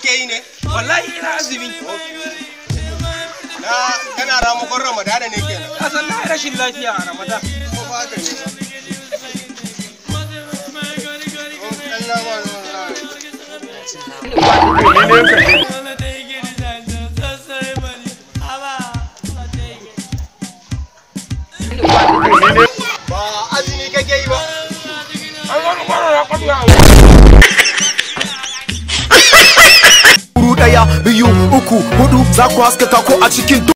kake yi ne wallahi ina azumi na kana ramakon ramadana ne kenan ka san na rashin lafiya a ramadan ko ba haka ne Allah ma ba azumi kake yi ba Kuru ɗaya biyu uku hudu za ku haskaka ko a cikin